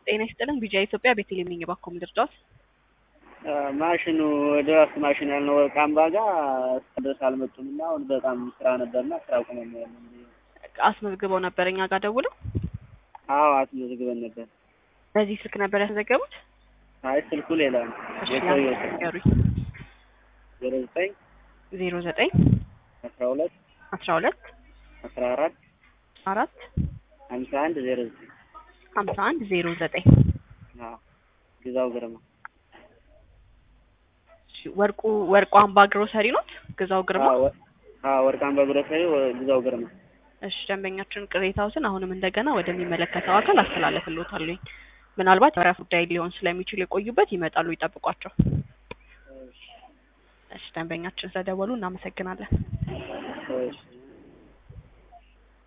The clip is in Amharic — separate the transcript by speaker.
Speaker 1: ጤና ይስጥልን ቢጂአይ ኢትዮጵያ ቤተልሔም ነኝ። እባክዎ ምን ልርዳዎት?
Speaker 2: ማሽኑ ድራፍት ማሽን ያልነው ወርቅ አምባ ጋር እስከ ድረስ አልመጡም እና አሁን በጣም ስራ ነበርና ስራ ቆመን ነው ያለን።
Speaker 1: አስመዝግበው ነበር እኛ ጋር ደውለው?
Speaker 2: አዎ አስመዝግበን ነበር።
Speaker 1: በዚህ ስልክ ነበር ያስመዘገቡት?
Speaker 2: አይ ስልኩ ሌላ ነው።
Speaker 1: እሺ
Speaker 2: የሰውየው ስልክ
Speaker 1: ንገሩኝ።
Speaker 2: ዜሮ ዘጠኝ
Speaker 1: ዜሮ ዘጠኝ
Speaker 2: አስራ ሁለት
Speaker 1: አስራ ሁለት
Speaker 2: አስራ አራት
Speaker 1: አራት
Speaker 2: ሀምሳ አንድ ዜሮ ዘጠኝ
Speaker 1: ሀምሳ አንድ ዜሮ ዘጠኝ
Speaker 2: አዎ ግዛው ግርማ
Speaker 1: እሺ፣ ወርቁ ወርቁ አምባ ግሮሰሪ ኖት? ግዛው ግርማ።
Speaker 2: አዎ ወ- አዎ ወርቅ አምባ ግሮሰሪ ወ- ግዛው ግርማ
Speaker 1: እሺ ደንበኛችን ቅሬታዎትን አሁንም እንደገና ወደሚመለከተው አካል አስተላለፍልዎታለሁኝ። ምናልባት የወረፋ ጉዳይ ሊሆን ስለሚችል የቆዩበት ይመጣሉ፣ ይጠብቋቸው። እሺ ደንበኛችን ስለደወሉ እናመሰግናለን።
Speaker 2: እሺ